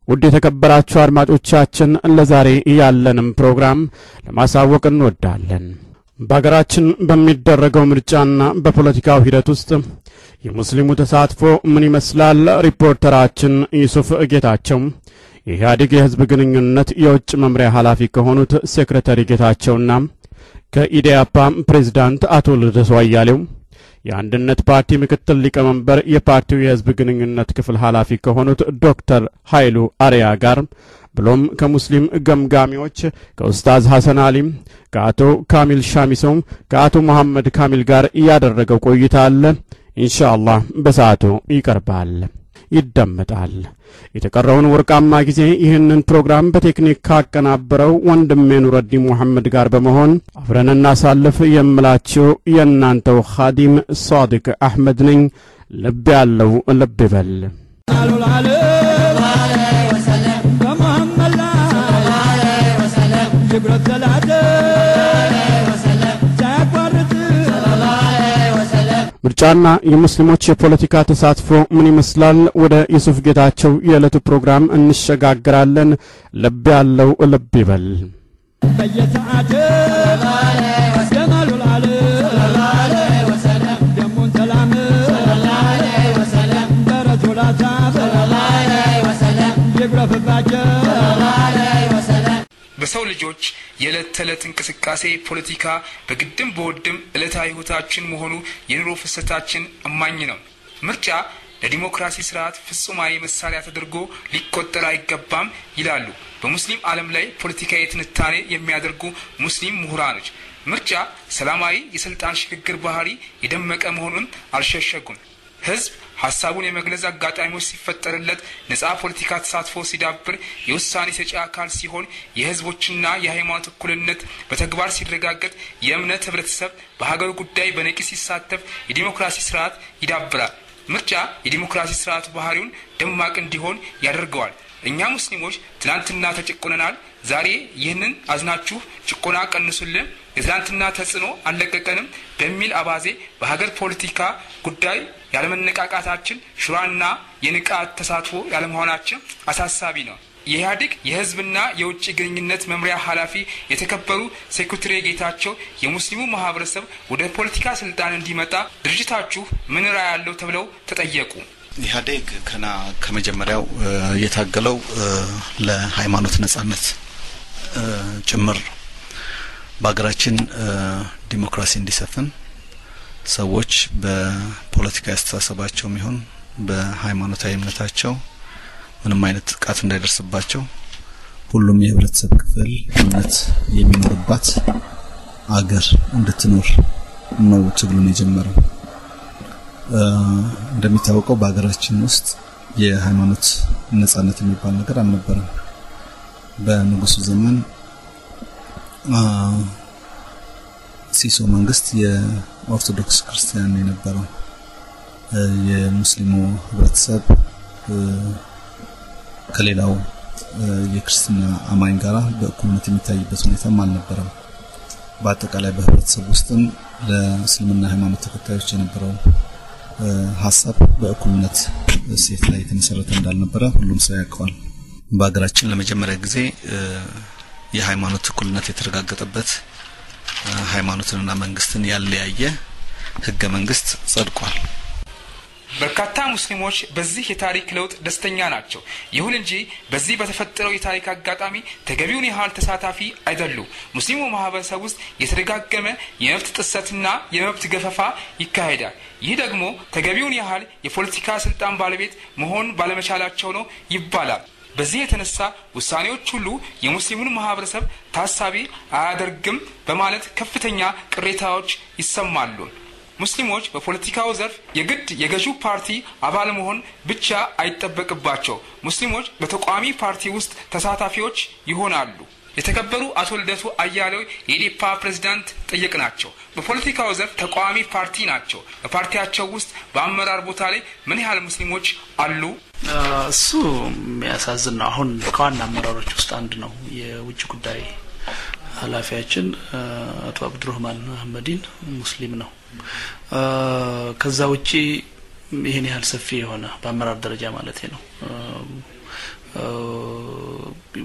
ውድ የተከበራችሁ አድማጮቻችን ለዛሬ ያለንም ፕሮግራም ለማሳወቅ እንወዳለን። በሀገራችን በሚደረገው ምርጫና በፖለቲካው ሂደት ውስጥ የሙስሊሙ ተሳትፎ ምን ይመስላል? ሪፖርተራችን ዩሱፍ ጌታቸው የኢህአዴግ የህዝብ ግንኙነት የውጭ መምሪያ ኃላፊ ከሆኑት ሴክሬታሪ ጌታቸውና ከኢዴያፓ ፕሬዝዳንት አቶ ልደቱ አያሌው የአንድነት ፓርቲ ምክትል ሊቀመንበር የፓርቲው የህዝብ ግንኙነት ክፍል ኃላፊ ከሆኑት ዶክተር ኃይሉ አርያ ጋር ብሎም ከሙስሊም ገምጋሚዎች ከኡስታዝ ሐሰን አሊም፣ ከአቶ ካሚል ሻሚሶም፣ ከአቶ መሐመድ ካሚል ጋር ያደረገው ቆይታ አለ። ኢንሻአላህ በሰዓቱ ይቀርባል፣ ይደመጣል። የተቀረውን ወርቃማ ጊዜ ይህንን ፕሮግራም በቴክኒክ ካቀናበረው ወንድሜ ኑረዲን ሙሐመድ ጋር በመሆን አብረን እናሳልፍ የምላችሁ የእናንተው ኻዲም ሷድቅ አሕመድ ነኝ። ልብ ያለው ልብ ይበል። ምርጫና የሙስሊሞች የፖለቲካ ተሳትፎ ምን ይመስላል? ወደ ዩሱፍ ጌታቸው የዕለቱ ፕሮግራም እንሸጋግራለን። ልብ ያለው ልብ ይበል። በሰው ልጆች የዕለት ተዕለት እንቅስቃሴ ፖለቲካ በግድም በወድም ዕለታዊ ሕይወታችን መሆኑ የኑሮ ፍሰታችን እማኝ ነው። ምርጫ ለዲሞክራሲ ስርዓት ፍጹማዊ መሳሪያ ተደርጎ ሊቆጠር አይገባም ይላሉ በሙስሊም ዓለም ላይ ፖለቲካዊ ትንታኔ የሚያደርጉ ሙስሊም ምሁራኖች። ምርጫ ሰላማዊ የስልጣን ሽግግር ባህሪ የደመቀ መሆኑን አልሸሸጉም። ህዝብ ሀሳቡን የመግለጽ አጋጣሚዎች ሲፈጠርለት ነጻ ፖለቲካ ተሳትፎ ሲዳብር የውሳኔ ሰጪ አካል ሲሆን የህዝቦችና የሃይማኖት እኩልነት በተግባር ሲረጋገጥ የእምነት ህብረተሰብ በሀገሩ ጉዳይ በነቂስ ሲሳተፍ የዲሞክራሲ ስርዓት ይዳብራል። ምርጫ የዲሞክራሲ ስርዓቱ ባህሪውን ደማቅ እንዲሆን ያደርገዋል። እኛ ሙስሊሞች ትናንትና ተጨቆነናል። ዛሬ ይህንን አዝናችሁ ጭቆና ቀንሱልን፣ የትናንትና ተጽዕኖ አልለቀቀንም በሚል አባዜ በሀገር ፖለቲካ ጉዳይ ያለመነቃቃታችን ሹራና የንቃት ተሳትፎ ያለመሆናችን አሳሳቢ ነው። የኢህአዴግ የህዝብና የውጭ ግንኙነት መምሪያ ኃላፊ የተከበሩ ሴክሬታሪ ጌታቸው የሙስሊሙ ማህበረሰብ ወደ ፖለቲካ ስልጣን እንዲመጣ ድርጅታችሁ ምን ራዕይ ያለው ተብለው ተጠየቁ። ኢህአዴግ ከና ከመጀመሪያው የታገለው ለሃይማኖት ነጻነት ጭምር በሀገራችን ዲሞክራሲ እንዲሰፍን ሰዎች በፖለቲካዊ አስተሳሰባቸውም ይሁን በሃይማኖታዊ እምነታቸው ምንም አይነት ጥቃት እንዳይደርስባቸው ሁሉም የህብረተሰብ ክፍል እምነት የሚኖርባት አገር እንድትኖር ነው ትግሉን የጀመረው። እንደሚታወቀው በሀገራችን ውስጥ የሃይማኖት ነጻነት የሚባል ነገር አልነበረም። በንጉሱ ዘመን ሲሶ መንግስት የኦርቶዶክስ ክርስቲያን የነበረው የሙስሊሙ ህብረተሰብ ከሌላው የክርስትና አማኝ ጋራ በእኩልነት የሚታይበት ሁኔታም አልነበረም። በአጠቃላይ በህብረተሰብ ውስጥም ለእስልምና ሃይማኖት ተከታዮች የነበረው ሀሳብ በእኩልነት እሴት ላይ የተመሰረተ እንዳልነበረ ሁሉም ሰው ያውቀዋል። በሀገራችን ለመጀመሪያ ጊዜ የሃይማኖት እኩልነት የተረጋገጠበት ሃይማኖትንና መንግስትን ያለያየ ህገ መንግስት ጸድቋል። በርካታ ሙስሊሞች በዚህ የታሪክ ለውጥ ደስተኛ ናቸው። ይሁን እንጂ በዚህ በተፈጠረው የታሪክ አጋጣሚ ተገቢውን ያህል ተሳታፊ አይደሉም። ሙስሊሙ ማህበረሰብ ውስጥ የተደጋገመ የመብት ጥሰትና የመብት ገፈፋ ይካሄዳል። ይህ ደግሞ ተገቢውን ያህል የፖለቲካ ስልጣን ባለቤት መሆን ባለመቻላቸው ነው ይባላል። በዚህ የተነሳ ውሳኔዎች ሁሉ የሙስሊሙን ማህበረሰብ ታሳቢ አያደርግም በማለት ከፍተኛ ቅሬታዎች ይሰማሉ። ሙስሊሞች በፖለቲካው ዘርፍ የግድ የገዢው ፓርቲ አባል መሆን ብቻ አይጠበቅባቸው። ሙስሊሞች በተቃዋሚ ፓርቲ ውስጥ ተሳታፊዎች ይሆናሉ። የተከበሩ አቶ ልደቱ አያሌው የኢዴፓ ፕሬዝዳንት ጠየቅ ናቸው። በፖለቲካው ዘርፍ ተቃዋሚ ፓርቲ ናቸው። በፓርቲያቸው ውስጥ በአመራር ቦታ ላይ ምን ያህል ሙስሊሞች አሉ? እሱ የሚያሳዝን ነው። አሁን ከዋና አመራሮች ውስጥ አንድ ነው የውጭ ጉዳይ ኃላፊያችን አቶ አብዱረህማን አህመዲን ሙስሊም ነው። ከዛ ውጪ ይህን ያህል ሰፊ የሆነ በአመራር ደረጃ ማለት ነው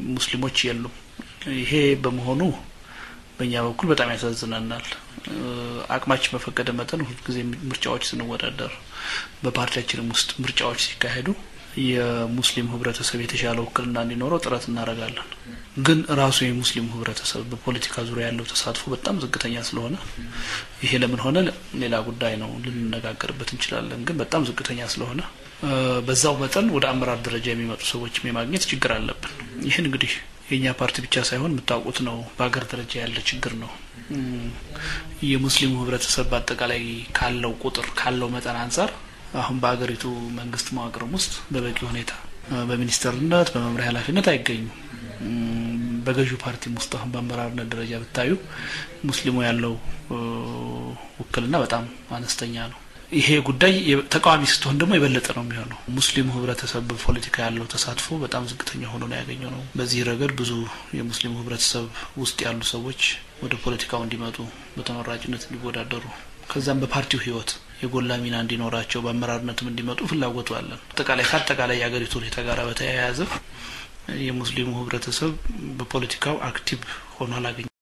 ሙስሊሞች የሉም። ይሄ በመሆኑ በእኛ በኩል በጣም ያሳዝነናል። አቅማችን በፈቀደ መጠን ሁልጊዜ ምርጫዎች ስንወዳደር በፓርቲያችንም ውስጥ ምርጫዎች ሲካሄዱ የሙስሊም ህብረተሰብ የተሻለ ውክልና እንዲኖረው ጥረት እናደርጋለን። ግን ራሱ የሙስሊሙ ህብረተሰብ በፖለቲካ ዙሪያ ያለው ተሳትፎ በጣም ዝቅተኛ ስለሆነ ይሄ ለምን ሆነ ሌላ ጉዳይ ነው፣ ልንነጋገርበት እንችላለን። ግን በጣም ዝቅተኛ ስለሆነ በዛው መጠን ወደ አመራር ደረጃ የሚመጡ ሰዎችም የማግኘት ችግር አለብን። ይህን እንግዲህ የእኛ ፓርቲ ብቻ ሳይሆን የምታውቁት ነው፣ በሀገር ደረጃ ያለ ችግር ነው። የሙስሊሙ ህብረተሰብ በአጠቃላይ ካለው ቁጥር ካለው መጠን አንጻር አሁን በሀገሪቱ መንግስት መዋቅርም ውስጥ በበቂ ሁኔታ በሚኒስተርነት በመምሪያ ኃላፊነት አይገኙም። በገዢው ፓርቲም ውስጥ አሁን በአመራርነት ደረጃ ብታዩ ሙስሊሙ ያለው ውክልና በጣም አነስተኛ ነው። ይሄ ጉዳይ ተቃዋሚ ስትሆን ደግሞ የበለጠ ነው የሚሆነው። ሙስሊሙ ህብረተሰብ በፖለቲካ ያለው ተሳትፎ በጣም ዝቅተኛ ሆኖ ነው ያገኘው ነው። በዚህ ረገድ ብዙ የሙስሊሙ ህብረተሰብ ውስጥ ያሉ ሰዎች ወደ ፖለቲካው እንዲመጡ በተመራጭነት እንዲወዳደሩ ከዛም በፓርቲው ህይወት የጎላ ሚና እንዲኖራቸው በአመራርነትም እንዲመጡ ፍላጎቱ አለን። አጠቃላይ ከአጠቃላይ የሀገሪቱ ሁኔታ ጋር በተያያዘ የሙስሊሙ ህብረተሰብ በፖለቲካው አክቲቭ ሆኖ አላገኘ